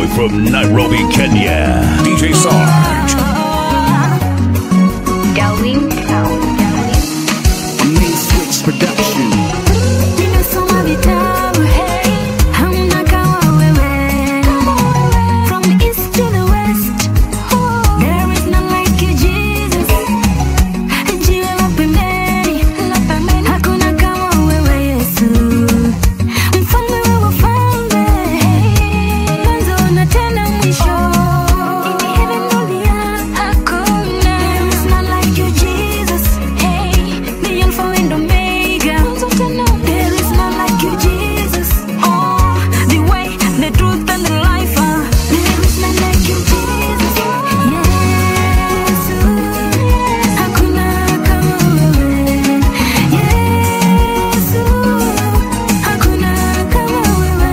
live from Nairobi, Kenya. DJ Sarge. Darwin Sound. Main Switch Production. Nimesoma vitabu, hey, hamna kama wewe. From the east to the west, there is none like you, Jesus. Jiwe la pembeni, hakuna kama wewe, Yesu. Mfalme wa wafalme, mwanzo na tena mwisho. In heaven or the earth, hakuna. There is none like you, Jesus. Hey, the Alpha and Omega. There is none like you, Jesus. Oh, the way, the truth, and the life. ah. There is none like you, Jesus. Yesu, hakuna kama wewe. Yesu, hakuna kama wewe.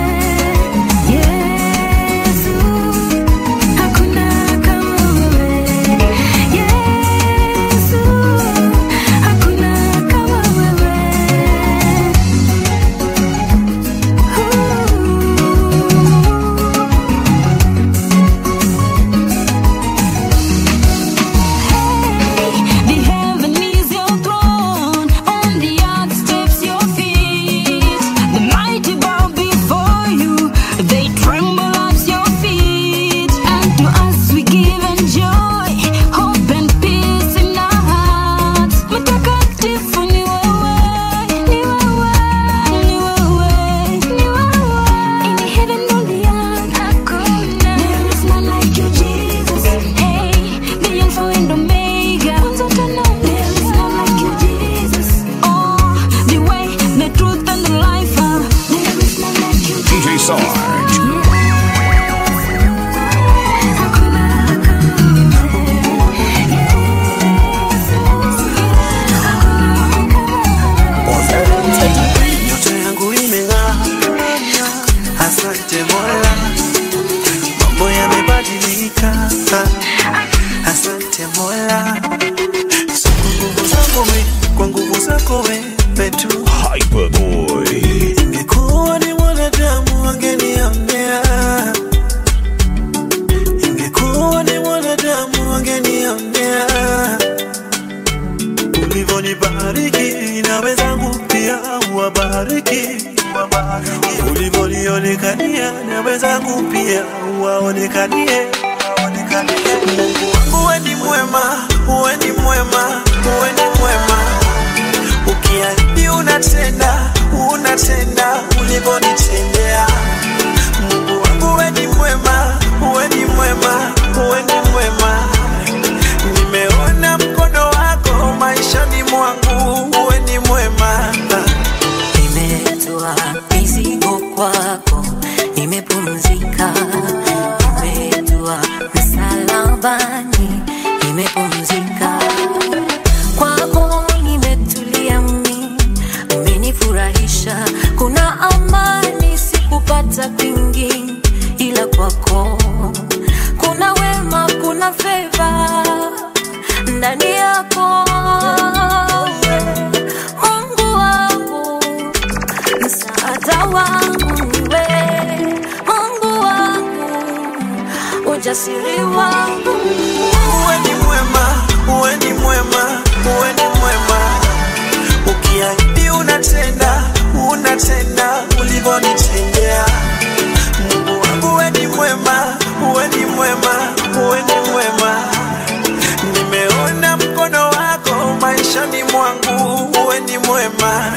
Yesu, hakuna kama wewe. Yesu, hakuna kama wewe. The heaven is your throne, on the earth steps your feet. The mighty bow before you, they tremble at your feet. And to us we give and joy, hope and peace in our hearts. Mtakatifu ni wewe, ni wewe, ni wewe, ni wewe. In heaven or the earth, hakuna. There is none like you, Jesus. Hey, the Alpha and Omega. There is none like you, Jesus. Oh, the way, the truth, and the life. ah. There is none like you, DJ Sarge. Nyota yangu imeng'aa, asante Mola, mambo yamebadilika, asante Mola, si kwa nguvu zangu mi, kwa nguvu zako wewe tu. Hyperboy. Ingekuwa ni mwanadamu wangenionea, ingekuwa ni mwanadamu wangenionea. Ulivyonibariki na wenzangu pia uwabariki, ulivyonionekania na wenzangu pia uwaonekanie. Mungu wangu we ni mwema, we ni mwema, we ni mwema ukiahidi unatenda, unatenda ulivyonitendea. Mungu wangu we ni mwema, we ni mwema, we ni mwema. Nimeona mkono wako maishani mwangu, we ni mwema. Nimetoa mizigo kwako, nimepumzika. Nimetoa msalabani, nimepumzika. Kwako nimetulia mimi, umenifurahisha. Kuna amani sikupata kwingi, ila kwako kuna wema, kuna feva ndani yako Mungu wangu msaada wangu niwe Mungu wangu ujasiri wangu Uwe ni mwema, uwe ni mwema, uwe ni mwema. Ukiahidi unatenda, unatenda ulivyonitendea. Mungu wangu uwe ni mwema, uwe ni mwema, uwe ni mwema. Nimeona mkono wako maishani mwangu, uwe ni mwema.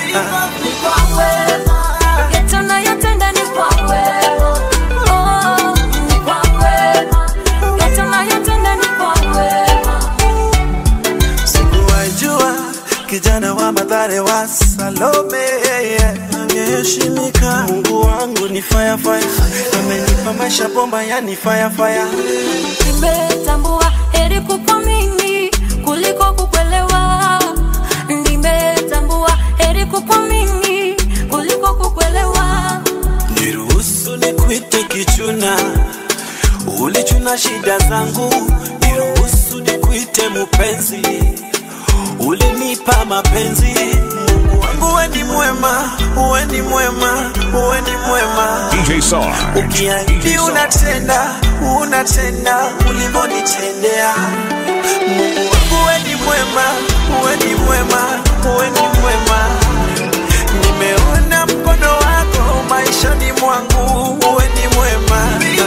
Yote unayotenda ni kwa wema. Oh, ni kwa wema. Yote unayotenda ni kwa wema. Sikuwajua kijana wa Mathare wa Salome angeheshimika. Mungu wangu ni fire fire, amenipa maisha bomba, yani fire fire. Nimetambua heri kukuamini kuliko kukuelewa. Nimetambua heri kukuamini kuliko kukuelewa. Niruhusu nikuite kichuna, ulichuna shida zangu. Niruhusu nikuite mupenzi, ulinipa mapenzi. Mungu Mungu wangu we ni mwema, uwe ni mwema, uwe ni mwema. DJ Sarge. DJ Ukiahidi Sarge. unatenda, unatenda ulivyonitendea. Mungu wangu we ni mwema, uwe ni mwema, uwe ni mwema. Nimeona mkono wako maishani mwangu, uwe ni mwema.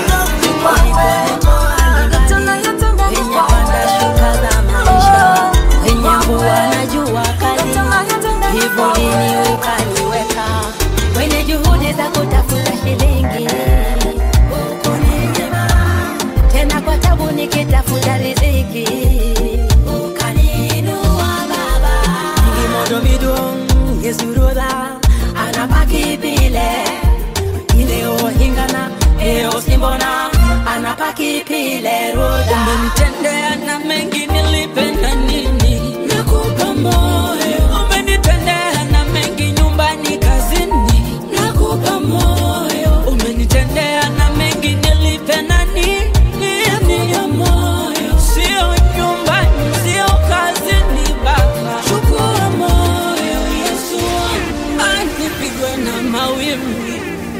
Tunayotenda ni Wenye kwa panda shuka za maisha, wenye mvua na jua kali, Tunayotenda ni kwa kivulini ukaniweka, kwenye juhudi za kutafuta shilingi ukuninyima, tena kwa tabu nikitafuta riziki ukaniinua Baba. Ngimodo midong yesuroda anapaki pile ileo hingana eo simbona anapaki pile roda umenitendea na mengi nilipenda nini nakupa moyo umenitendea na mengi nyumbani kazini nakupa moyo umenitendea na mengi nilipenda nini ya moyo sio nyumbani sio kazini baba chukua moyo yesu anipigwe na mawimbi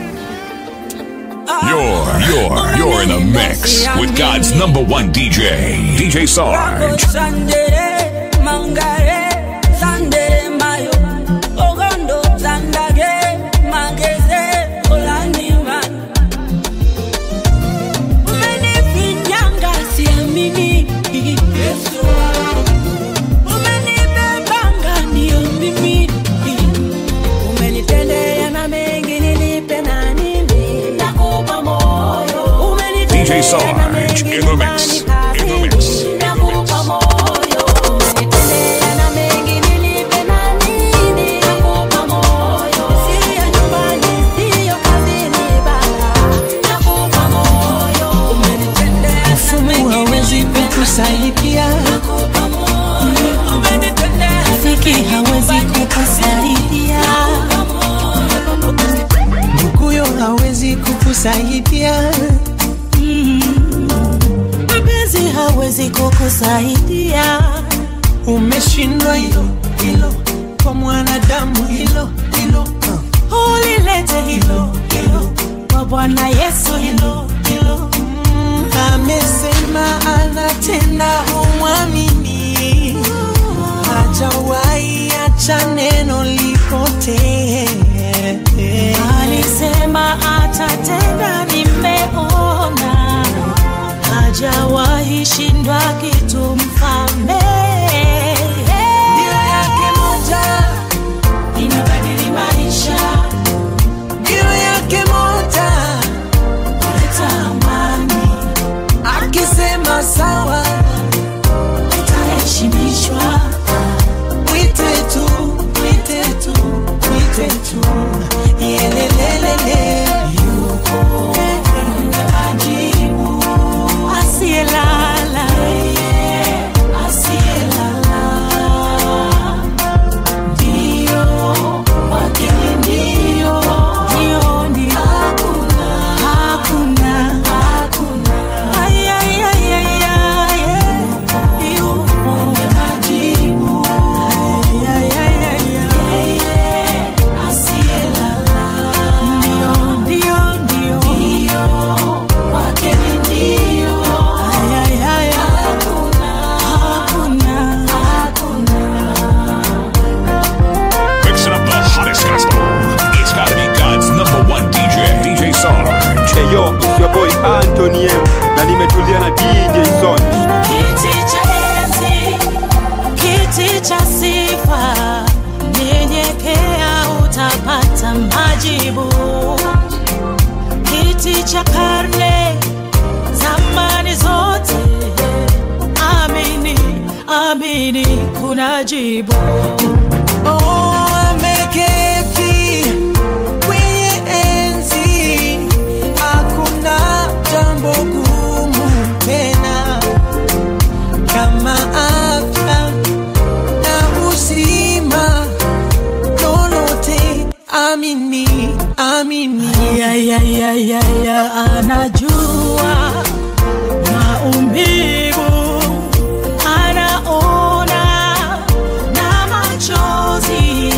You're, you're, you're in the mix with God's number one DJ, DJ Sarge. Sandere, mangare, sandere mayo, ogondo, zandage, mageze, olaniman. Umenifinyanga siamini, Yesu. Umenibebanga ndio mimi. Umenitendea na mengi nilipe na nini, nakupa moyo. Umenitendea DJ Sarge na mengi in the mix, nyumbani in the mix. kazini, nakupa moyo. Umenitendea na mengi nilipe na nini, nakupa moyo. Sio nyumbani, sio kazini, Baba, nakupa moyo. Umenitendea na Mfumu mengi hawezi nilipe na kukusaidia, nakupa moyo. Umenitendea na rafiki hawezi kukusaidia, nduguyo hawezi kukusaidia, Mm. mpenzi hawezi kukusaidia. Umeshindwa hilo hilo, kwa mwanadamu hilo hilo, uh. ulilete hilo hilo kwa Bwana Yesu hilo hilo. Mm, amesema anatenda, humwamini hajawahi acha neno lipotee. Alisema atatenda, nimeona hajawahi shindwa kitu mfalme. Ndio yake moja inabadili maisha, ndio yake moja kuleta amani. Akisema sawa, utaheshimishwa. Mwite tu, mwite tu, mwite tu, yelelelele, yuko mwenye majibu, asiyelala, asiyelala, ndio wake ndio, ndio, ndio, hakuna, hakuna, hakuna, ay, ay, ay, ay, ay, yuko mwenye majibu, ay, ay, ay, ay, ay, asiyelala, ndio, ndio, ndio, ndio, wake ndio, ay, ay, ay, hakuna, hakuna, hakuna. Mixing up the hottest gospel. It's gotta be God's number one DJ, DJ Sarge. Hey yo, it's your boy Anthony M na nimetulia na DJ Son. Kiti cha enzi, kiti cha sifa, nyenyekea utapata majibu. Kiti cha karne, zamani zote, amini, amini, kuna jibu. Oh, ameketi kwenye enzi, hakuna jambo gumu tena kama afya na uzima, lolote amini, amini. Ya, ya, ya, ya, ya, anajua maumivu, anaona na machozi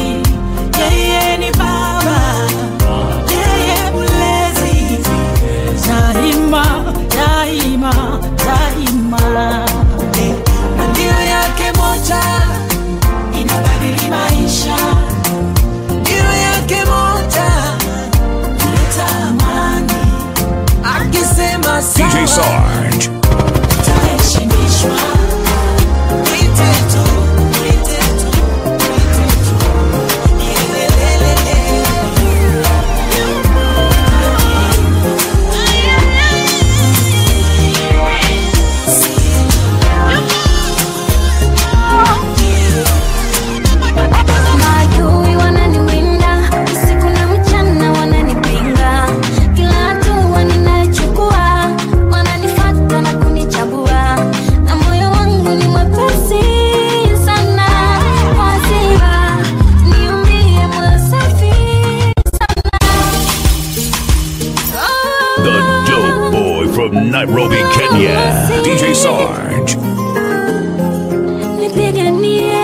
Sarge. nipiganie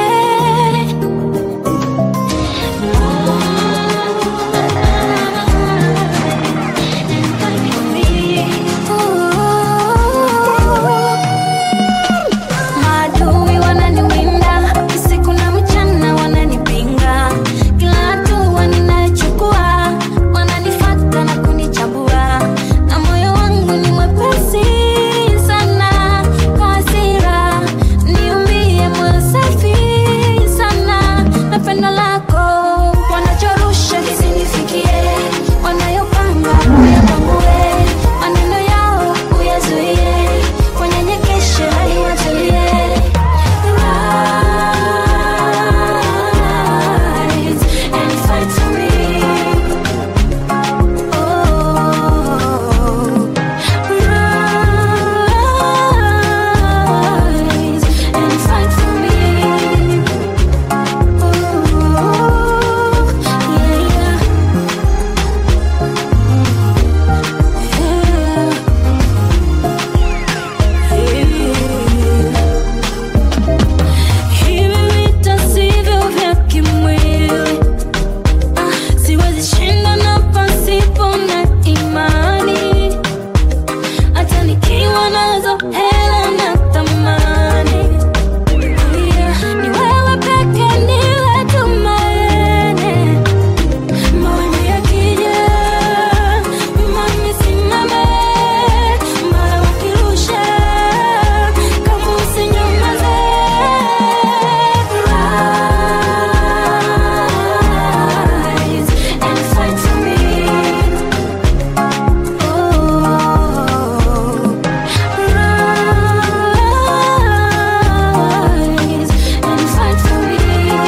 Maadui wananiwinda usiku na mchana, wananipinga kila hatua ninayochukua, wananifuata na kunichambua, na moyo wangu ni mwepesi sana kwa hasira, niumie moyo safi sana na pendo lako, wanachorusha kisinifikie, wanayopanga uyapangue, maneno yao uyazuie, wanyenyekeshe hadi watulie. Rise and fight for me. Oh, rise and fight for me. Oh, Hivi vita sivyo vya kimwili Ah, siwezi shinda na pasipo na imani hata nikiwa nazo hela na thamani Yeah, ni wewe peke niwe tumaini mawimbi yakija imani simame mara wakirusha kama usinyamaze rise and fight for me rise and fight for me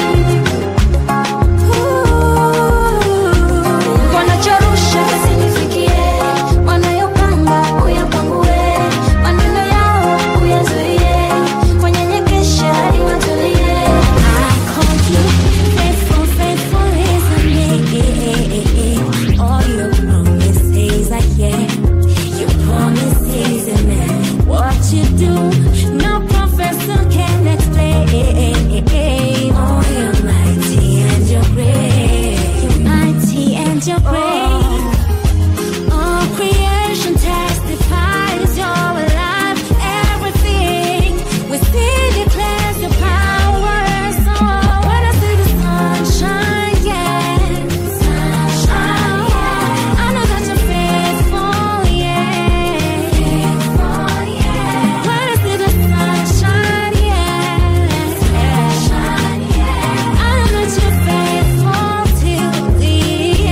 wanachorusha kasinifikie, wanayopanga uyapangue, maneno yao uyazuie, wanyenyekeshe hadi watulie. I called you faithful, faithful isn't it? All your promises are yeah, your promises are man. What you do, no professor can explain. Oh, you're mighty and you're great. You're mighty and you're great. All creation testifies you're alive. Everything within declares your power. So when I see the sunshine, yeah, sunshine, yeah, I know that you're faithful, yeah, faithful, yeah. When I see the sunshine, yeah, sunshine, yeah, I know that you're faithful till the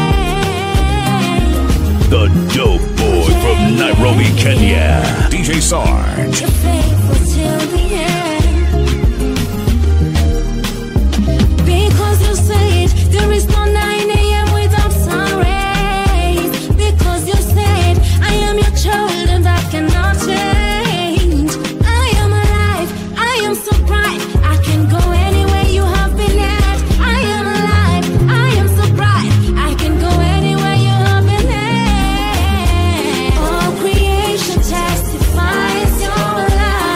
end. The dope boy from Nairobi, Kenya. DJ Sarge. You're faithful till the end. Because you said there is no 9 a.m. without sun rays. Because you said I am your child and I cannot change. I am alive, I am so bright. I can go anywhere you have been at. I am alive, I am so bright. I can go anywhere you have been at. All creation testifies you're alive.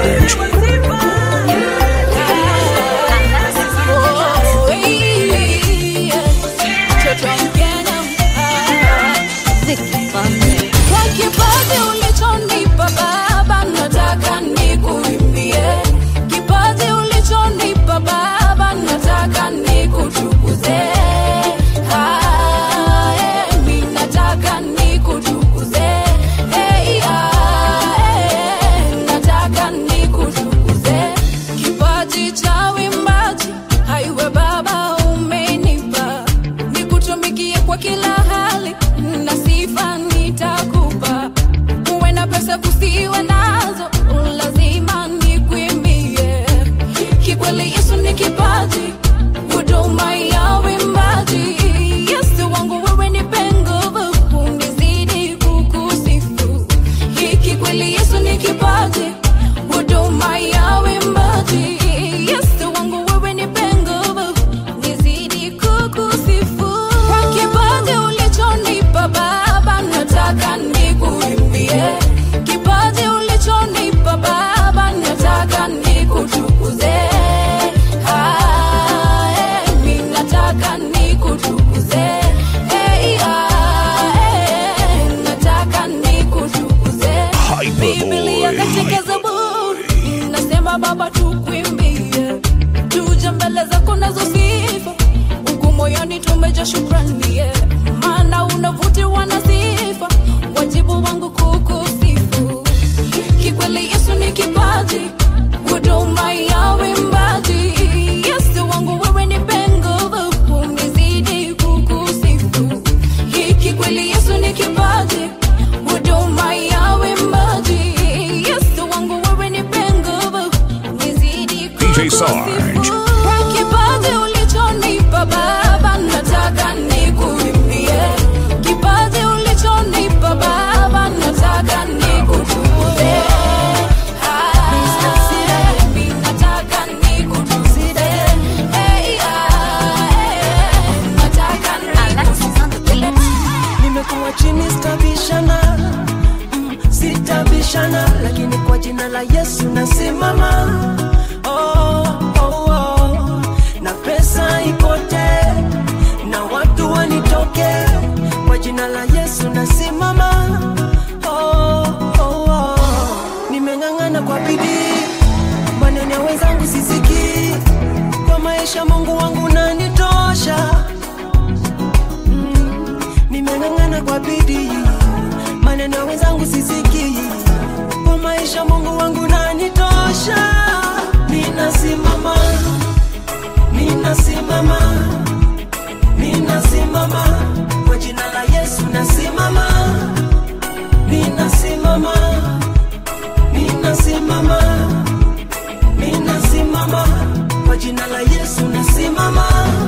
Sarge. Kwa kipaji ulichonipa Baba, nataka nikuimbie. Kipaji ulichonipa Baba, nataka nikutukuze. Ah, eh, mi nataka nikutukuze. Eh, ah, eh, nataka nikutukuze. Kipaji cha uimbaji, haiwe Baba umenipa, nikutumikie kwa kila hali na sifa nitakupa. Uwe na pesa kusiwe nazo, lazima nikuimbie. Kikweli Yesu ni kipaji, huduma ya uimbaji. Yesu wangu wewe nipe nguvu, unizidi kukusifu. Hiki kweli Yesu ni kipaji, huduma ya uimbaji. Yesu wangu wewe nipe nguvu, nizidi kukusifu. Kwa kipaji ulichonipa Baba, nataka nikuimbie. Kipaji ulichonipa Baba, nataka nikutukuze. Ah, eh, mi nataka nikutukuze. Eh, ah, eh, nataka nikutukuze. Biblia katika Zaburi inasema Baba, tukuimbie, tuje mbele zako nazo sifa, huku moyoni tumejaa shukrani, yeah. maana unavutiwa na sifa, wajibu wangu kukusifu. Kikweli Yesu ni kipaji, huduma ya uimbaji. Yesu wangu wewe nipe nguvu, unizidi kukusifu. Hiki kweli Yesu ni kipaji, huduma ya uimbaji. Yesu wangu wewe nipe nguvu, nizidi DJ Sarge. kukusifu. Kwa kipaji ulichonipa Baba, nataka nikuimbie. Kipaji ulichonipa Baba, nataka nikutukuze. Ah, mi nataka nikutukuze. Eh, ah, eh, nataka nikutukuze. nimekuwa chini sitabishana mm, sitabishana lakini kwa jina la yesu nasimama oh, oh, oh. na pesa ipote na watu wanitoke kwa jina la yesu nasimama oh, oh, oh. nimeng'ang'ana kwa bidii maneno ya wenzangu sisikii kwa maisha mungu wangu nanitosha nimeng'ang'ana kwa bidii, maneno ya wenzangu sisikii, kwa maisha Mungu wangu nanitosha. Ninasimama, ninasimama, ninasimama kwa jina la Yesu, nasimama, ninasimama, ninasimama, ninasimama kwa jina la Yesu, nasimama.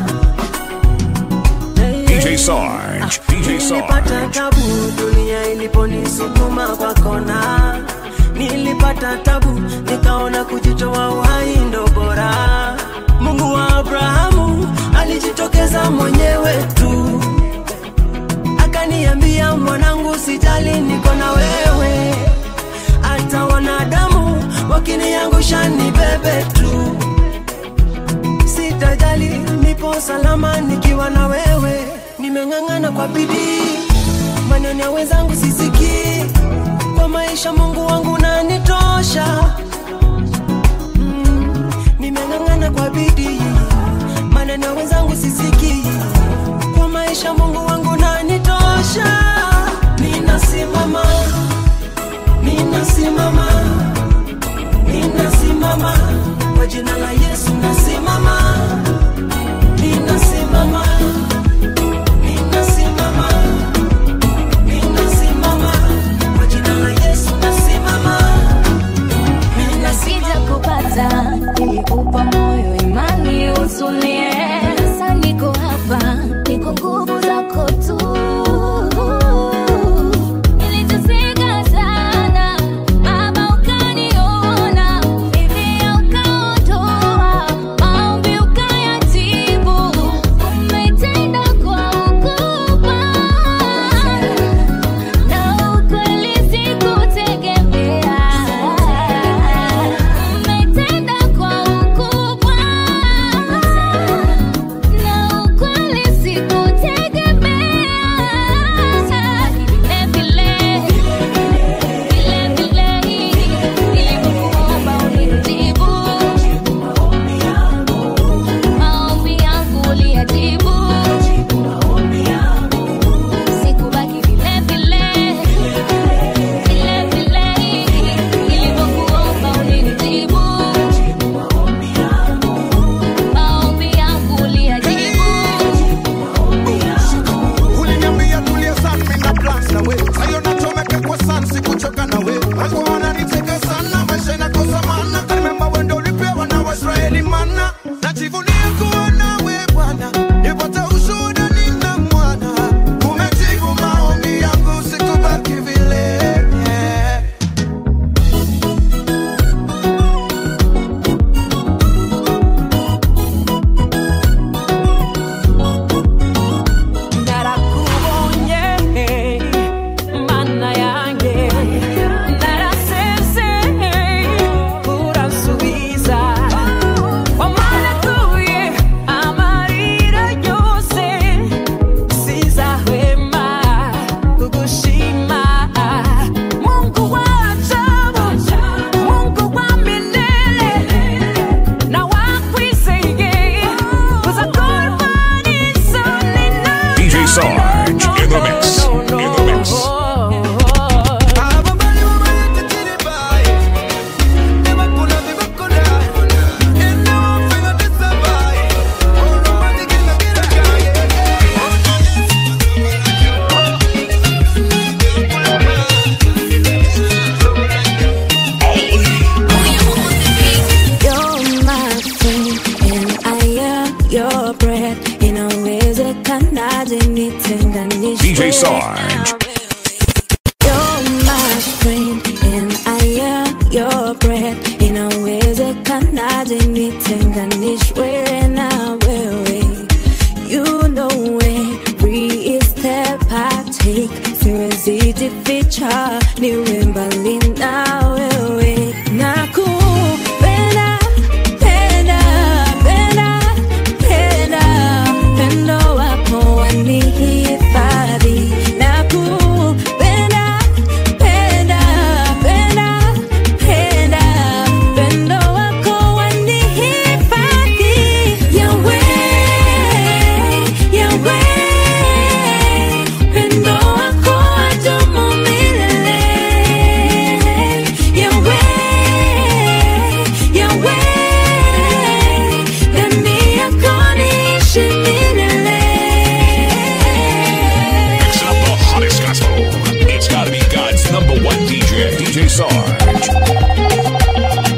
DJ Sarge. DJ Nilipata Sarge. tabu dunia iliponisukuma kwa kona, nilipata tabu nikaona kujitoa uhai ndo bora. Mungu wa Abrahamu alijitokeza mwenyewe tu, akaniambia mwanangu, sijali, niko na wewe, hata wanadamu wakiniangusha ni bebe tu sitajali, nipo salama nikiwa na wewe. Nimeng'ang'ana kwa bidii, maneno ya wenzangu sisikii, kwa maisha Mungu wangu nanitosha. Mm, nimeng'ang'ana kwa bidii, maneno ya wenzangu sisikii, kwa maisha Mungu wangu nanitosha. Ninasimama, ninasimama ninasimama kwa jina la Yesu, nasimama, ninasimama, ninasimama, ninasimama kwa jina la Yesu, nasimama, na sija kupata nilikupa moyo imani usulie sasa niko hapa niko nguvu zako tu Niliteseka sana, Baba ukaniona, hivi DJ Sarge. You're my friend and I am your breath. Inawezekanaje nitenganishwe na wewe? You know every step I take, siwezi jificha, niwe mbali na wewe. Nakupenda, penda, penda, penda, pendo wako wanihifadhi. Nakupenda, penda, penda, penda, pendo wako wanihifadhi. Yahweh, Yahweh, pendo wako wadumu milele. Yahweh, Yahweh, ndani yako niishi milele. Mixing up the hottest gospel. It's gotta be God's number one DJ, DJ Sarge.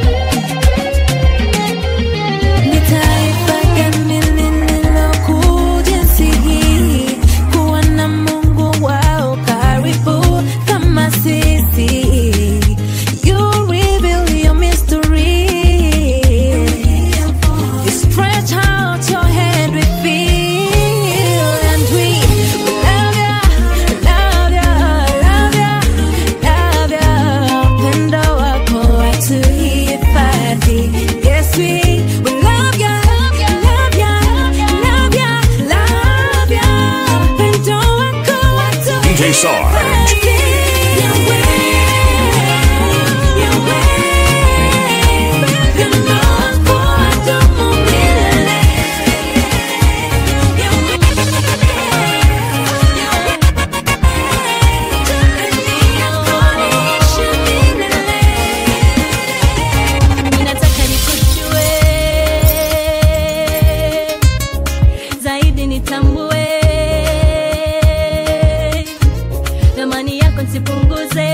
Ni taifa gani lililokuja nchi hii kuwa na Mungu wao karibu kama sisi? You reveal your mystery. You stretch out your hand, we feel and we love ya, love ya, love ya, love ya. Upendo wako watuhifadhi. Yes, we we love ya, love ya, love ya, love ya. Upendo wako watuhifadhi. DJ Sarge. Yahweh, Yahweh, upendo wako wadumu milele. Ninataka nikujue zaidi, nitambue thamani yako, nsipunguze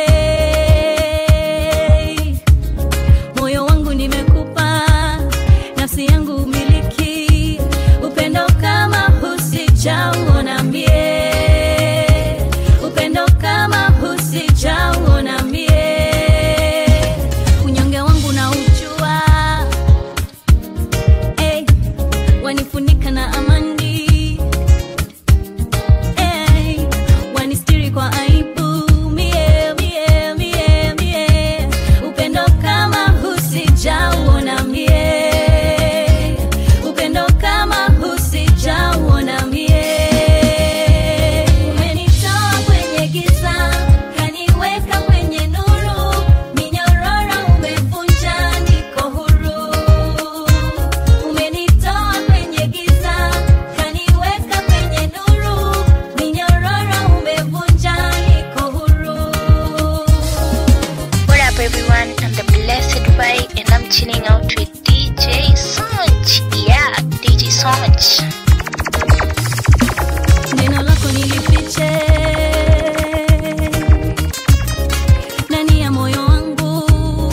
moyo wangu nimekupa, nafsi yangu umiliki, upendo kama husijauona mie, upendo kama husijauona mie, unyonge wangu na ujua, hey, wanifunika na amani hey, wanistiri kwa aibu mie, mie, mie, mie, upendo kama husijauona mie, upendo kama husijauona mie, umenitoa kwenye giza kaniweka kwenye nuru, minyororo umevunja, niko huru umenitoa kwenye giza kaniweka kwenye nuru, minyororo umevunja, niko huru. What up, everyone? I'm the Blessed Vibe, and I'm chilling out with DJ Sonch. Yeah, DJ Sonch. Neno lako nilifiche ndani ya moyo wangu,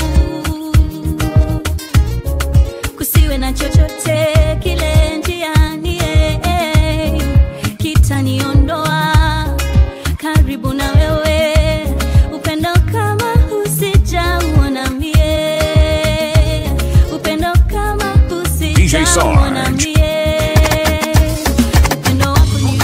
kusiwe na chochote kile njiani eh, kitaniondoa karibu na wewe, upendo kama husijauona mie, upendo kama DJ husijauona Sarge. mie, upendo wako ni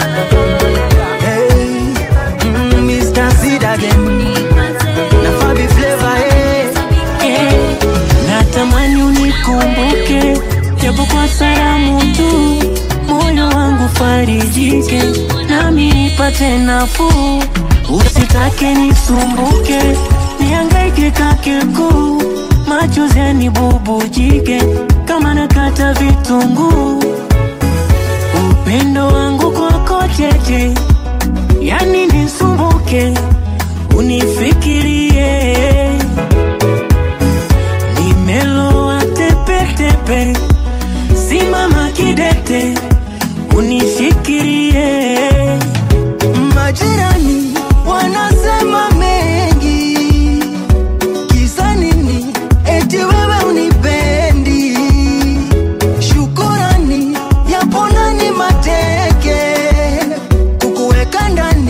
Hey, mm, Mr. Sid again. Na Fabi Flavor, eh. natamani unikumbuke japo kwa salamu tu, moyo wangu farijike, nami nipate nafuu. Usitake nisumbuke, niangaike kakekuu, machozi yanibubujike kama nakata vitunguu. Upendo wangu kwako cheche, yani nisumbuke, unifikirie nimeloa tepetepe, simama kidete, unishikirie. Majirani wanasema mengi, kisa nini? Eti wewe unipendi. Shukurani yapo ndani mateke, kukuweka ndani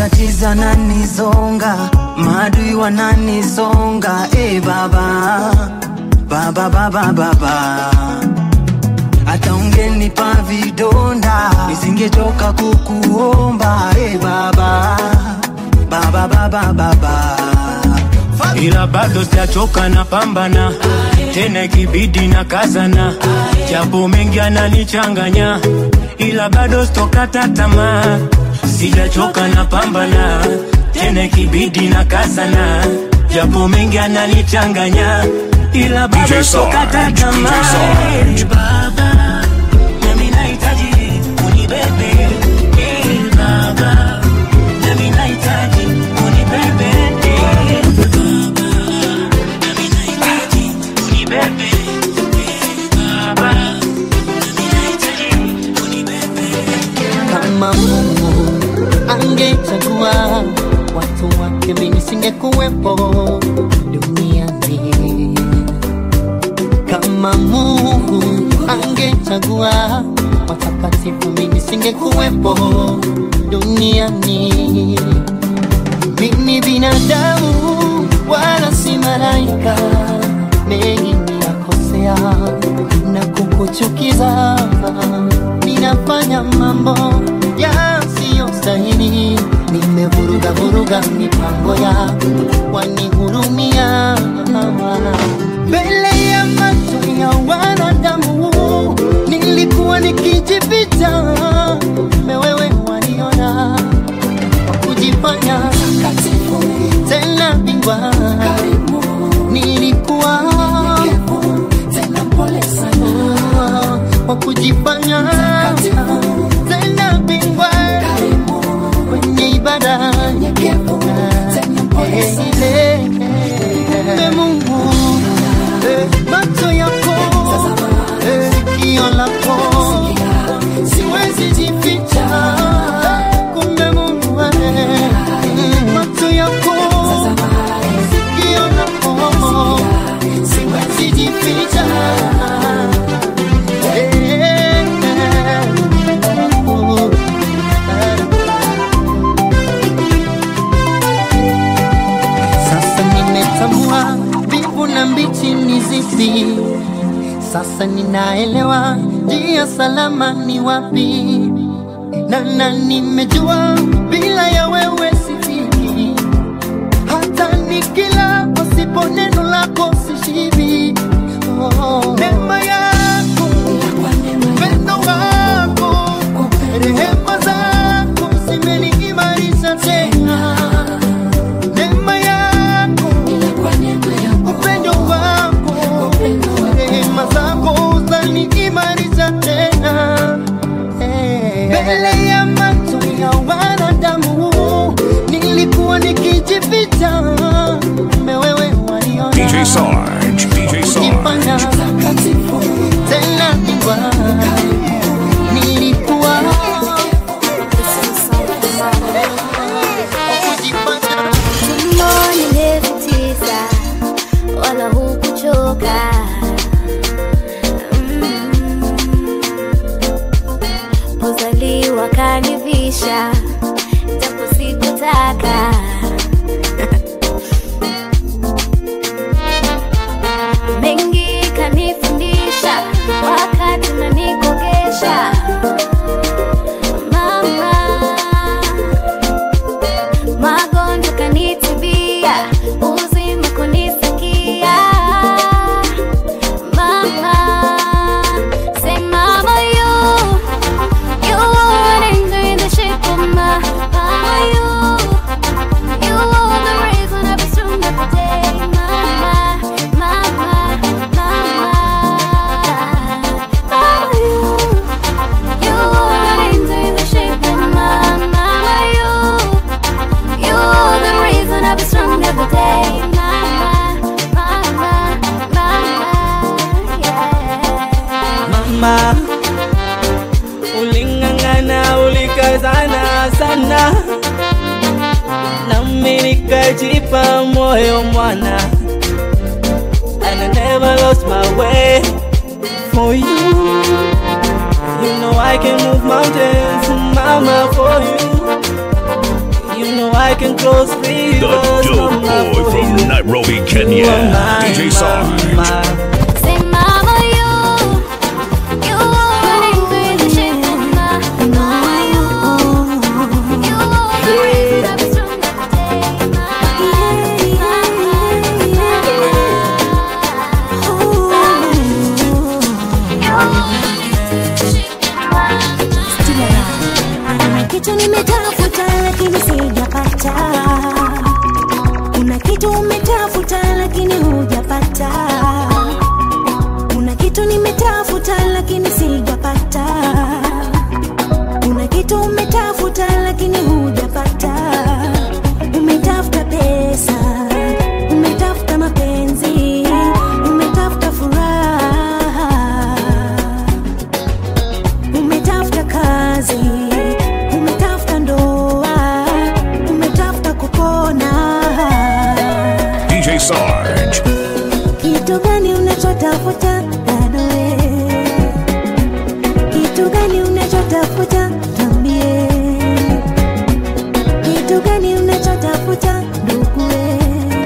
matatizo nanizonga maadui wananizonga e baba baba baba baba hata ungenipa vidonda nisingetoka kukuomba e baba baba baba baba ila bado sijachoka na pambana tena ikibidi na kazana japo mengi ananichanganya ila bado sitokata tamaa sijachoka na pambana tena ikibidi na kazana japo mengi ananichanganya ila bado DJ Sarge, sitokata DJ tamaa Sarge. baba nami nahitaji unibebe Eh, baba nami nahitaji unibebe Eh, kama Mungu angechagua watu wake, mimi singekuwepo duniani. Kama Mungu angechagua watakatifu, mimi singekuwepo duniani. Mimi binadamu wala si malaika, mengi ninakosea na kukuchukiza, ninafanya mambo yasiyostahili, nimevuruga vuruga mipango ya wanihurumia mbele ya macho ya wanadamu, nilikuwa nikijificha, mewewe waniona kujifanya tena bingwa nilikuwa tena pole sana kwa kujifanya tena bingwa kwenye ibada Eh, eh, Mungu eh, macho yako eh, sikio lako siwezi jificha kumbe Mungu eh, macho yako sikio lako siwezi jificha Eh, eh, oh, Sasa nimetambua mbivu na mbichi ni zipi. Sasa ninaelewa njia salama ni wapi, na na nimejua bila ya wewe sifiki. Hata nikila pasipo neno lako sishibi. Oh, neema yako, upendo wako, rehema zako zimeniimarisha tena neema yako, upendo wako, rehema zako zaniimarisha tena Eh, mbele ya macho ya wanadamu nilikuwa nikijificha, kumbe wewe waliona DJ Sarge, DJ kujifanya Sarge. tena bingwa nilikuwa kujifanya Tumboni miezi tisa, wala hukuchoka. Mm. Kuzaliwa kanivisha, japo sikutaka. Mengi kanifundisha, wakati unanikogesha. Mama magonjwa kanitibia, uzima kunisikia. Mama, say mama you, you wouldn't do the shit for my mama you, you are the reason I've been strong every day. Mama, mama, mama, mama you, you wouldn't do the shit for my mama you. You're the reason I'll be strong every day. Mama, mama, mama, yeah. mama uling'ang'ana ulikazana sana nami nikajipa moyo mwana and I never lost my way for you you know I can move mountains mama for you you know I can cross The rivers dope boy from Nairobi, Kenya. DJ Sarge. Say, Mama, you, you running through the shit, Mama, Mama, you, you always have a strong day, Kuna kitu nimetafuta lakini sijapata. Kuna kitu umetafuta lakini hujapata. Kuna kitu nimetafuta lakini sijapata. Kuna kitu umetafuta lakini hujapata. Umetafuta pesa, umetafuta mapenzi, umetafuta furaha umetafuta kazi, umetafuta ndoa, umetafuta kupona. DJ Sarge. Kitu gani unachotafuta bado we? Kitu gani unachotafuta tambie? Kitu gani unachotafuta ndugu we?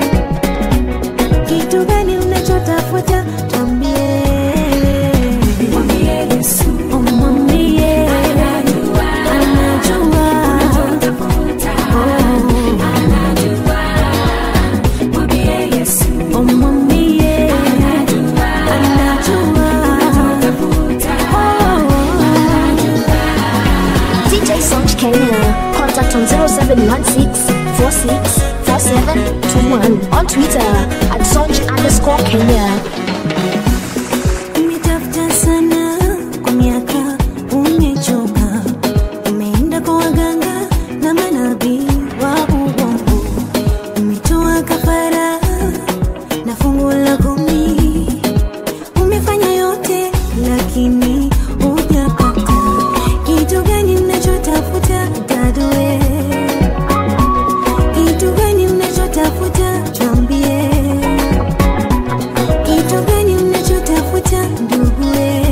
Kitu gani unachotafuta tambie? Mwambie Yesu, oh, mwambie anajua, Oh, mwambie DJ Sonch Kenya. Contact on 0716 46 4721. On Twitter at Sonch underscore Kenya. Umetafuta sana kwa miaka, umechoka, umeenda kwa waganga na manabii wa uongo, umetoa kafara na fungu la kumi, umefanya yote lakini hujapata. Kitu gani unachotafuta dadue? Kitu gani unachotafuta tuambie? Kitu gani unachotafuta ndugue?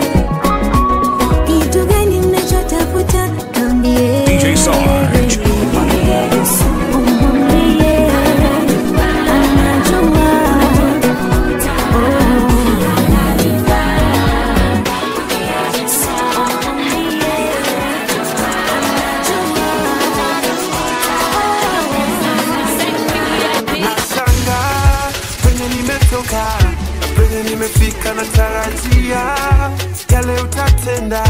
Kitu gani unachotafuta tuambie? DJ Sarge. Umwambie anajua. Nashanga penye nimetoka na penye nimefika, natarajia yale utatenda.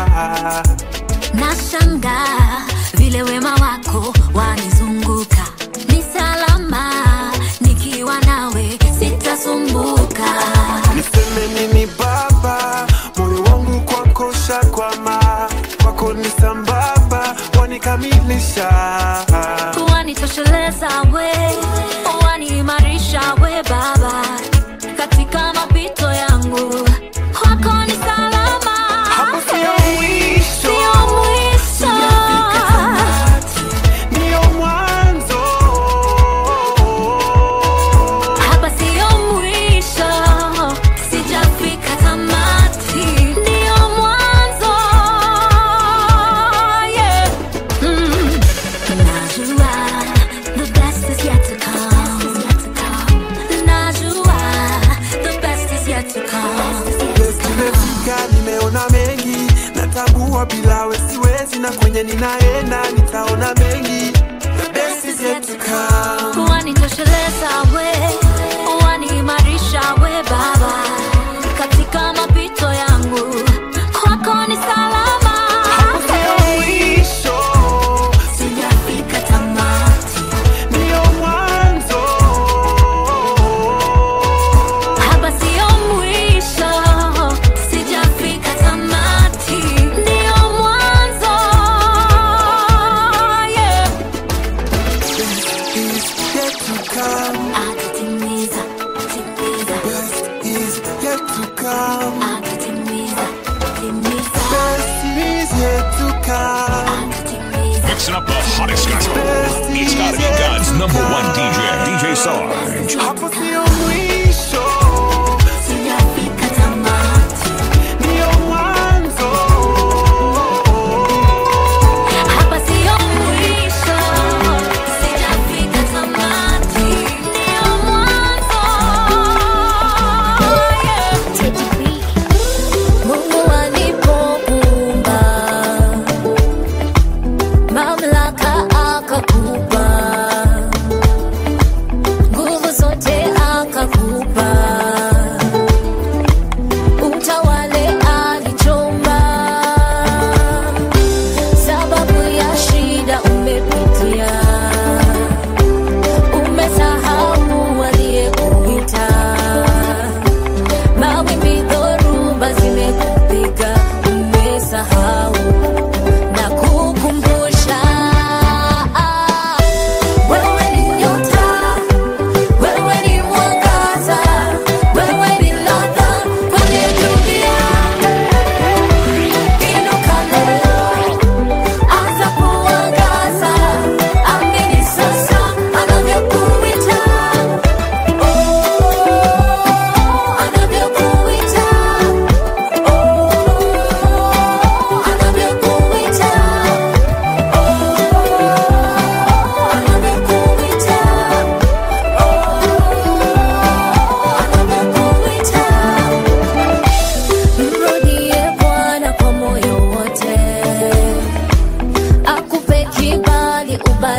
nashanga vile wema wako wanizunguka ni salama nikiwa nawe sitasumbuka Niseme nini Baba, moyo wangu kwako shakwama, kwako ni sambamba, wanikamilisha wanitosheleza we waniimarisha we baba katika mapito yangu kwako ni salama sio mwisho. Sio mwisho. Ndio mwanzo. hapa sio mwisho sijafika tamati ndio mwanzo yeah. mm. najua the best is yet to come najua the best is yet to come Nimefika, nimeona mengi, natambua bila we siwezi, na kwenye ninaenda nitaona mengi. The best is yet to come. wanitosheleza we waniimarisha we baba katika mapito yangu kwako ni salama Mwisho, sijafika tamati ndio mwanzo. hapa sio mwisho sijafika tamati ndio mwanzo yeah. Is yet to come. atatimiza timiza Best is yet to come. atatimiza timiza Best is yet to come. Mixing up the hottest gospel. It's gotta be God's number one DJ, DJ Sarge. Hapo sio mwisho, sijafika tamati ndio mwanzo. hapa sio mwisho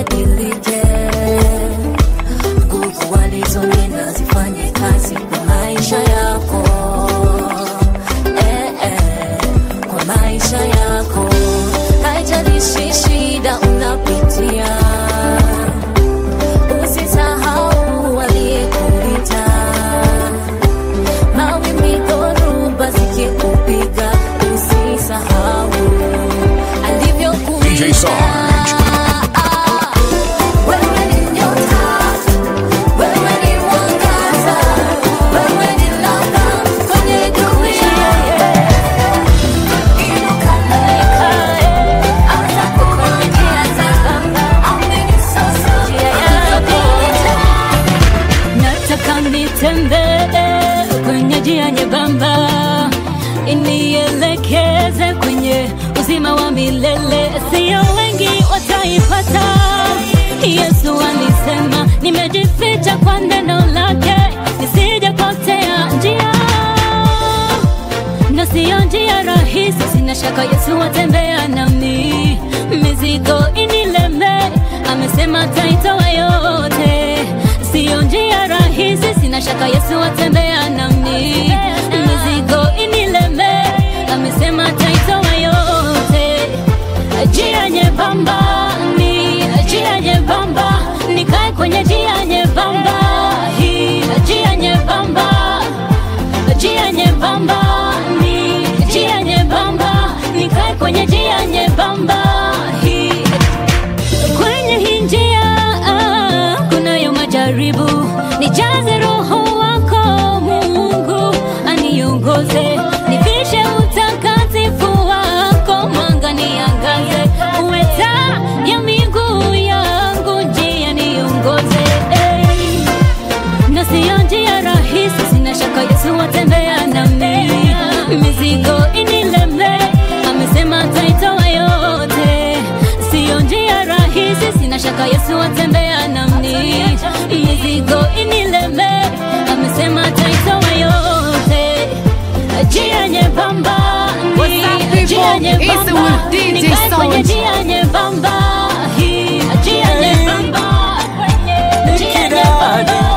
zibadilike, nguvu walizonena zifanye kazi kwa maisha yako eh, eh, kwa maisha yako, haijalishi shida unapitia, usisahau waliyekuita mawimbi dhoruba zikikupiga, usisahau alivyokuita. DJ Sarge. Wewe ni nyota, wewe ni mwangaza, wewe ni ladha kwenye dunia. Inuka leka, anza kuongea zako, amini sasa njia yako. nataka nitembee kwenye njia nyembamba inielekeze kwenye uzima wa milele sio wengi wataipata yesu alisema nimejificha kwa neno lake nisijapotea njia na siyo njia rahisi sina shaka yesu atembea nami mizigo inileme amesema taitoa yote siyo njia rahisi sina shaka yesu atembea nami mizigo inileme amesema taitoa yote njia nyembamba ni njia nyembamba nikae kwenye njia nyembamba hii njia nyembamba njia nyembamba ni njia nyembamba nikae kwenye njia nyembamba hii kwenye hii njia ah, kunayo majaribu nijaze roho wako mungu aniongoze nivishe utakatifu wako mwanga niangaze uwe taa ya miguu yangu njia niongoze hey na siyo njia rahisi, sina shaka Yesu atembea nami, mizigo inileme, amesema ataitoa yote. Siyo njia rahisi, sina shaka Yesu atembea nami, mizigo inileme, amesema ataitoa yote. Njia nyembamba What's up, ni njia people? It's nyembamba, with DJ nikae kwenye Sound. njia nyembamba, hii njia nyembamba, njia nyembamba.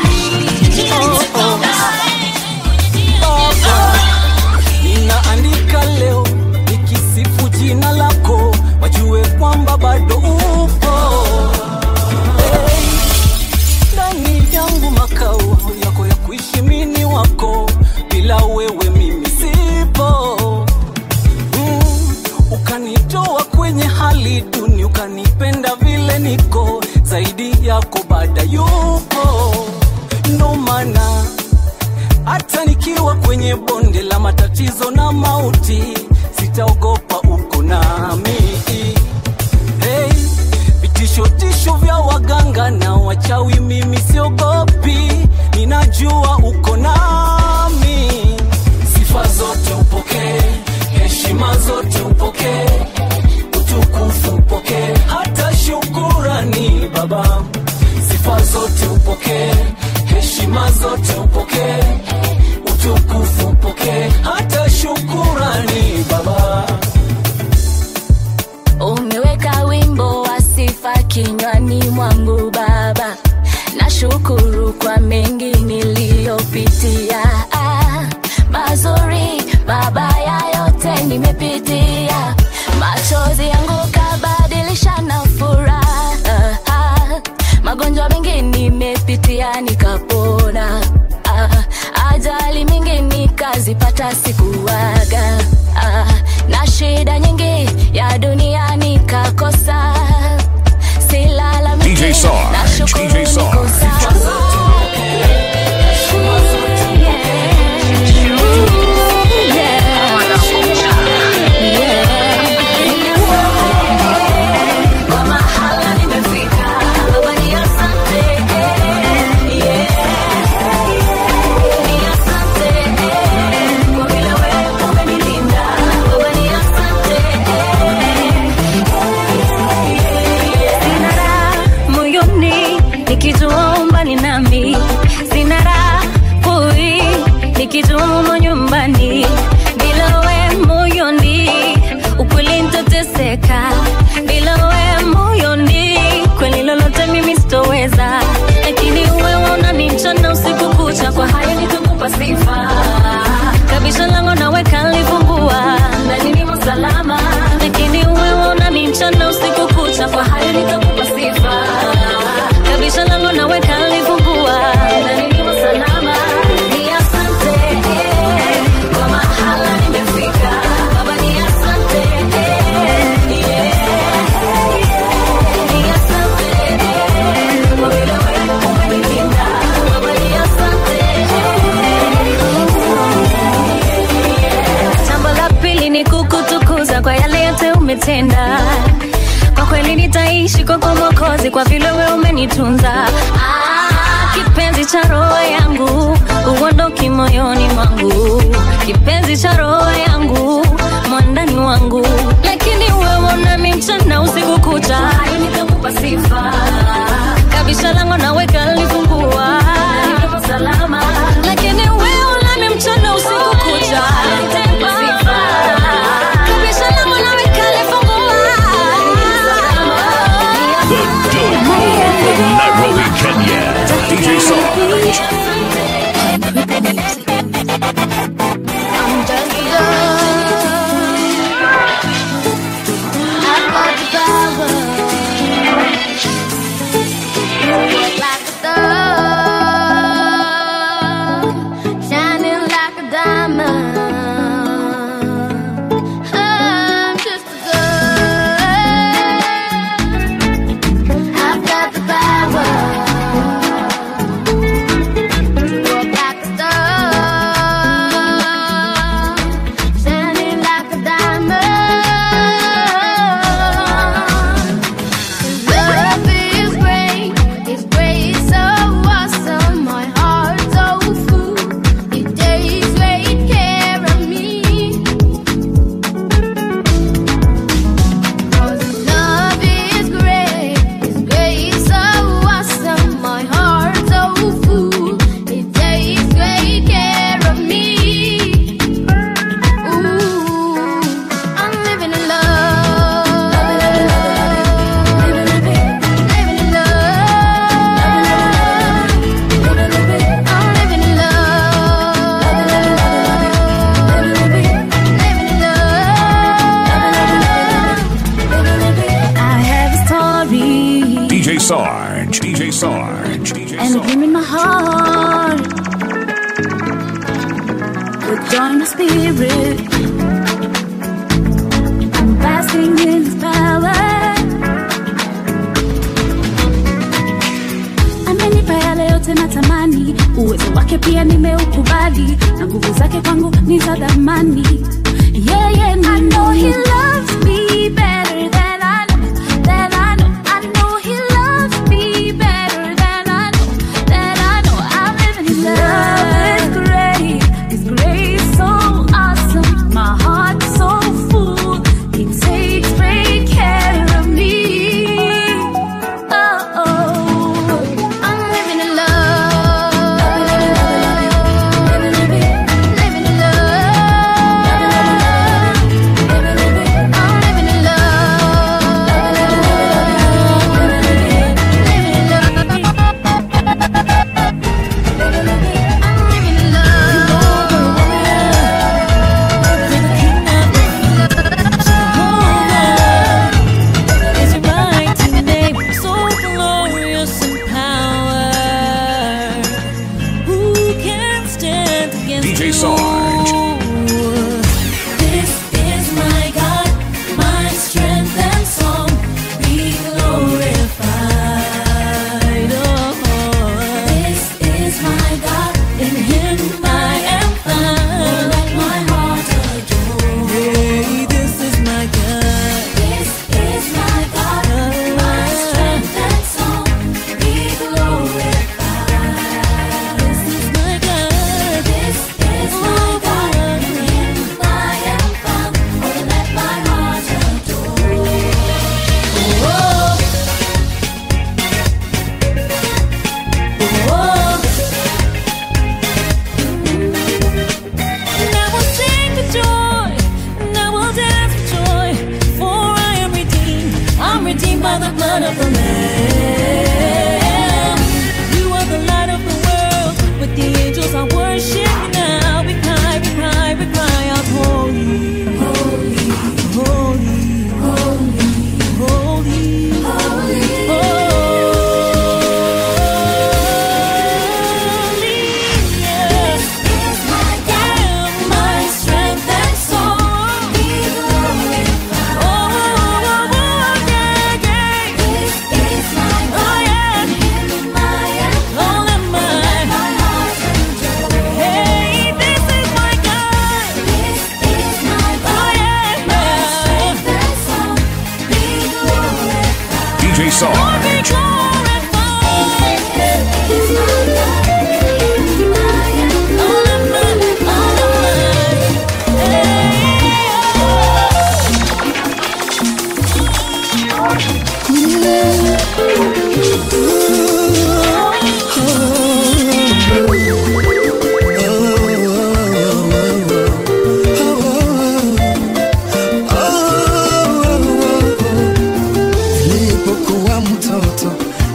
ninaandika leo nikisifu jina lako wajue kwamba bado upo Hey, ndani yangu makao yako ya kuishi mini wako bila wewe mimi sipo mm, ukanitoa kwenye hali duni ukanipenda vile niko zaidi yako baada yupo ndo maana hata nikiwa kwenye bonde la matatizo na mauti sitaogopa uko nami hey, vitishotisho vya waganga na wachawi mimi siogopi ninajua uko nami sifa zote upokee heshima zote upokee utukufu upokee hata shukurani baba sifa zote upokee heshima zote upokee utukufu upokee hata shukurani baba umeweka wimbo wa sifa kinywani mwangu baba nashukuru kwa mengi niliyopitia ah, mazuri mabaya yote nimepitia machozi yangu kabadilisha na furaha ah, magonjwa mengi nimepitia nikapona ah, ajali mingi nikazipata sikuwaga ah, na shida nyingi ya dunia nikakosa silalamiki DJ Sarge, DJ Sarge. moyoni nikijua umetenda kwa kweli nitaishi kwako mwokozi kwa vile we umenitunza ah, kipenzi cha roho yangu uondoki moyoni mwangu kipenzi cha roho yangu mwandani wangu lakini wewe nami mchana usiku kucha nitakupa sifa kabisha lango naweka lifungua niko salama lakini wewe nami mchana usiku kucha nitakupa sifa kabisha lango naweka lifungua The dope boy from Nairobi, Kenya. DJ Sarge. I'm just a I've got the power. Work like a star, shining like a diamond. I'm just a girl. I've got the power. Work like a star, shining like a diamond. Love is great, it's great, so awesome. My heart's so full, it takes great care of me. 'Cause love is great, it's great, so awesome. My heart's so full, it takes great care of me. Ooh, I'm living in love. Living in love. I'm living in love. Living in love. I have a story DJ Sarge. DJ Sarge. DJ and a dream in my heart with joy in my spirit. I'm basking in His power. Amenipa yale yote natamani, uwezo wake pia nimeukubali, na nguvu zake kwangu ni za dhamani. Yeah, yeah, I know He loves me better than I know, than I know. I know He loves me better than I know, than I know. I'm living in love. It's great, it's great, so awesome. My heart's so full, He takes great care of me. Oh, oh. I'm living in love. Living in love. I'm living in love.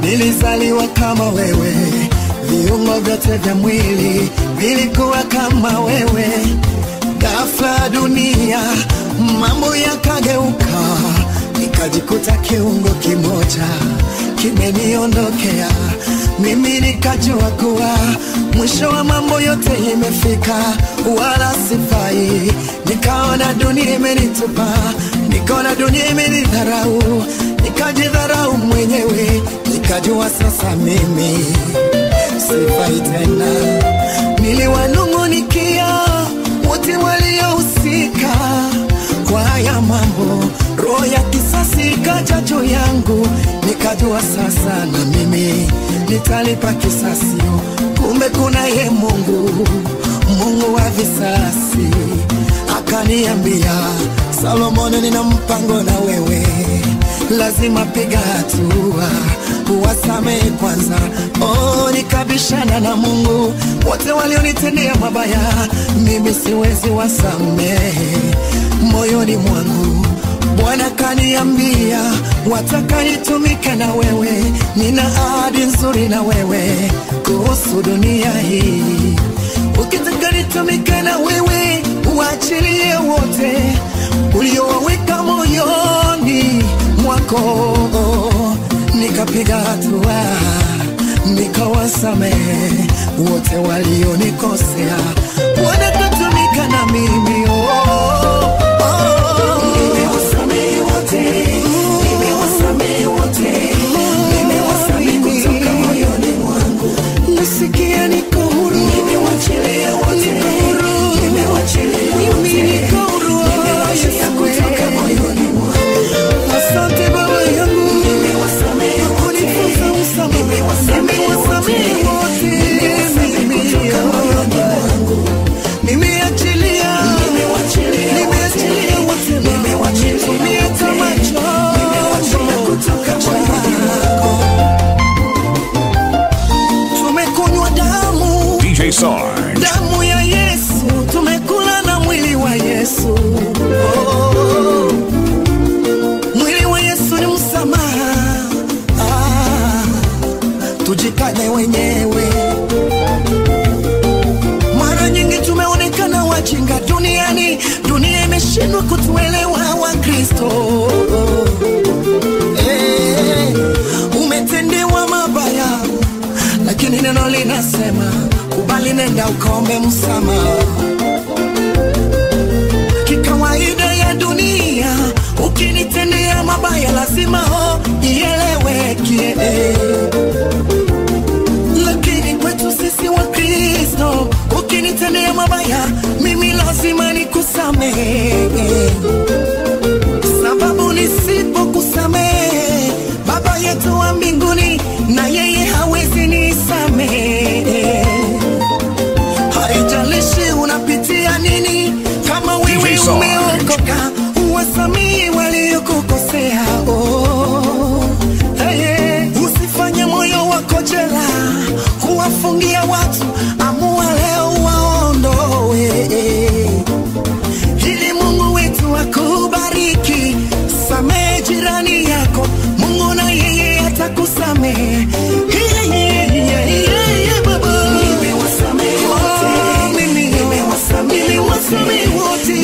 nilizaliwa kama wewe, viungo vyote vya mwili vilikuwa kama wewe. Ghafla dunia mambo yakageuka, nikajikuta kiungo kimoja kimeniondokea. Mimi nikajua kuwa mwisho wa mambo yote imefika, wala sifai. Nikaona dunia imenitupa, nikaona dunia imenidharau, nikajidharau mwenyewe, nikajua sasa mimi sifai tena. Niliwanung'unikia wote waliohusika kwa haya mambo, roho ya kisasi ikaja juu yangu, nikajua sasa na mimi nitalipa kisasi. Kumbe kuna ye Mungu, Mungu wa visasi, akaniambia Solomoni, nina mpango na wewe, lazima piga hatua uwasamehe kwanza. Oh, nikabishana na Mungu, wote walionitendea mabaya, mimi siwezi wasamehe moyoni mwangu. Bwana kaniambia, wataka nitumike na wewe, nina ahadi nzuri na wewe kuhusu dunia hii. Ukitaka nitumike na wewe, uachilie wote uliowaweka moyoni mwako. Nikapiga hatua, nikawasamehe wote walionikosea. Bwana katumika na mimi oh, oh. Nimewasamehe wote, nimewasamehe wote, nimewasamehe kutoka moyoni mwangu. Nasikia niko huru, nimewachilia wote, niko huru, nimewachilia wote, niko huru, nimewachilia kutoka moyoni mwangu. Asante Baba yangu, nimewasamehe kunifunza msamaha, nimewasamehe wote, nimewasamehe moyoni mwangu. Nimeachilia, nimeachilia wote, nimewachilia tamacho, nimewachilia kutoka moyoni mwako. Tumekunywa damu DJ Sarge. damu ya Yesu, tumekula na mwili wa Yesu. Oh, mwili wa Yesu ni msamaha. Ah, tujikane wenyewe. Mara nyingi tumeonekana wajinga duniani, dunia imeshindwa kutuelewa Wakristo. Eh, umetendewa mabaya lakini neno linasema kubali, nenda ukaombe msamaha. Kikawaida ya dunia, ukinitendea mabaya lazima ho ieleweke, lakini kwetu sisi wa Kristo, ukinitendea mabaya mimi lazima nikusamehe, sababu nisipokusamehe Baba yetu wa mbinguni na yeye hawezi nisamehe. Haijalishi unapitia nini, kama wewe DJ Sarge. umeokoka, uwasamehe waliokukosea. Oh, hey, usifanye moyo wako jela kuwafungia watu, amua leo waondoe ili Mungu wetu akubariki. Samehe jirani yako, Mungu na yeye atakusamehe. Yeah, yeah, yeah, yeah, yeah, baba. Oh, mimi, nimewasamehe wote.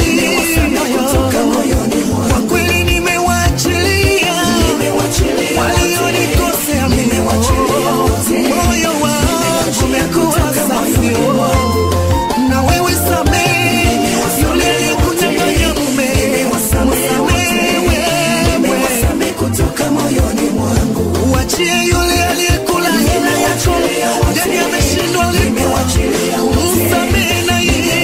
Kwa kweli nimewaachilia walionikosea mimi. Moyo wangu umekuwa safi. Na wewe samehe yule aliyekunyang'anya mume. Msamehe wewe kutoka moyoni mwangu. Uachie yule aliyekula hela yako, yani ameshindwa lipo. Msamehe na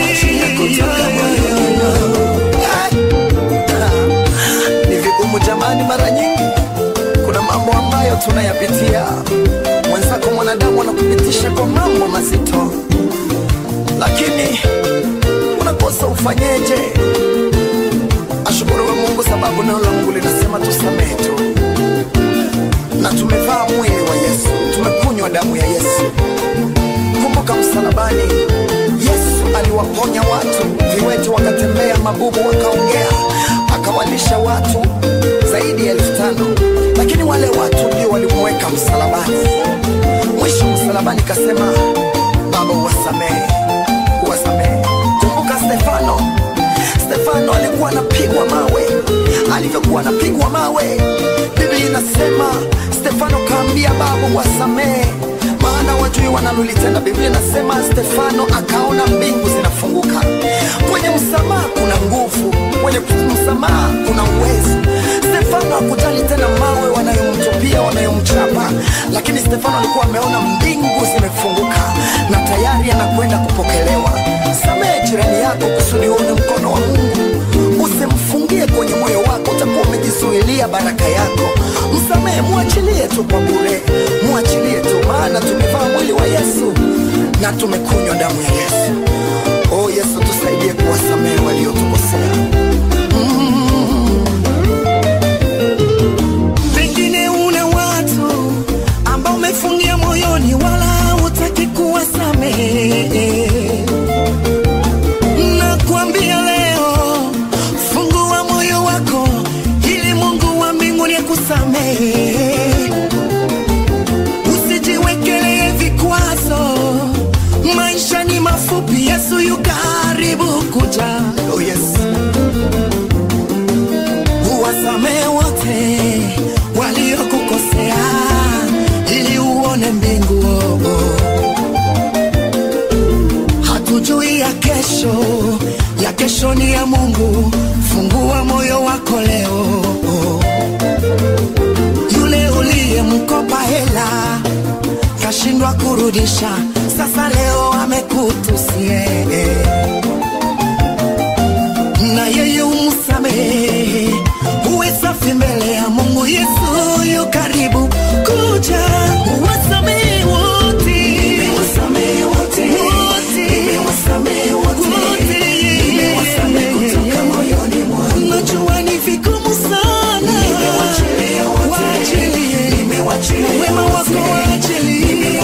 yeye. Ni vigumu jamani, mara nyingi kuna mambo ambayo tunayapitia. Mwenzako mwanadamu anakupitisha kwa mambo mazito, lakini unakosa ufanyeje? Ashukuriwe Mungu sababu neno la Mungu linasema tusamehe tu, na tumevaa mwili wa Yesu, tumekunywa damu ya Yesu. Kumbuka msalabani, Yesu aliwaponya watu, viwete wakatembea, mabubu wakaongea, akawalisha watu zaidi ya elfu tano lakini lakini wale watu ndio walimweka msalabani. Mwisho msalabani kasema, Baba uwasamehe, uwasamehe. Kumbuka Stefano, Stefano alikuwa anapigwa mawe. Alivyokuwa anapigwa mawe, Biblia inasema Stefano kaambia Baba uwasamehe, maana wajui wanalolitenda. Biblia inasema Stefano akaona mbingu zinafunguka. Kwenye msamaha kuna nguvu, kwenye msamaha kuna uwezo. Stefano hakujali tena mawe wanayomtupia wanayomchapa, lakini Stefano alikuwa ameona mbingu zimefunguka na tayari anakwenda kupokelewa. Samehe jirani yako kusudi uone mkono wa Mungu. Usimfungie kwenye moyo wako, utakuwa umejizuilia baraka yako. Msamehe, mwachilie tu kwa bure, mwachilie tu, maana tumevaa mwili wa Yesu na tumekunywa damu ya Yesu. Oh Yesu, tusaidie kuwasamehe waliotukosea. pengine una watu ambao umefungia moyoni wala hutaki kuwasamehe nakuambia leo fungua moyo wako ili mungu wa mbinguni akusamehe usijiwekelee vikwazo maisha ni mafupi yesu yu karibu kuja oh yes. uwasamehe wote waliokukosea ili uone mbingu oh, oh. hatujui ya kesho ya kesho ni ya mungu fungua moyo wako leo oh. yule uliyemkopa hela kashindwa kurudisha sasa leo amekutusie na yeye umsamehe uwe safi mbele ya mungu yesu yu karibu kuja uwasamehe wote Wote. Wote. najua ni vigumu sana waachilie wema wako waachilie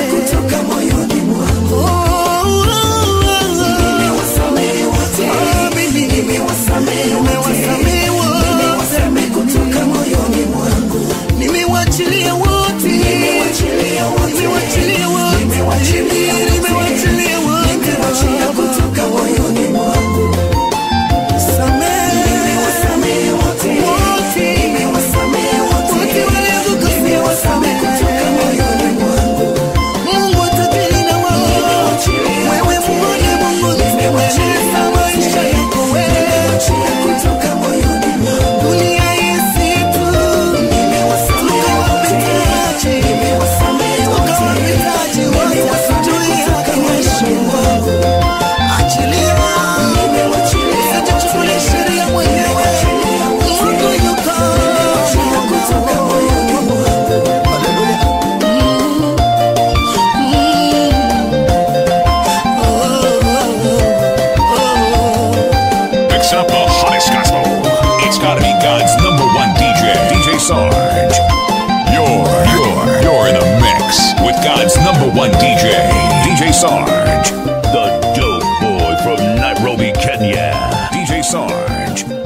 Oh, oh, oh, oh. Ah, mimi nimewasamehe wote. Nimewachilia wote. Nimewachilia wote. Nimewachilia wote. Samehe. Wote. Wote waliokukosea. Mungu atakili na wao. Wewe muone Mungu nimewachilia maisha yako wewe. Dunia hii si tu. Tukawapitaje. Tukawapitaje wote wasijui haki maisha wangu. Achilia. Usijichukulie sheria mwenyewe. Mungu yuko. Mix up the hottest gospel. It's gotta be God's number one DJ, DJ Sarge. You're, you're, you're in a mix with God's number one DJ, DJ Sarge. The dope boy from Nairobi, Kenya. DJ Sarge.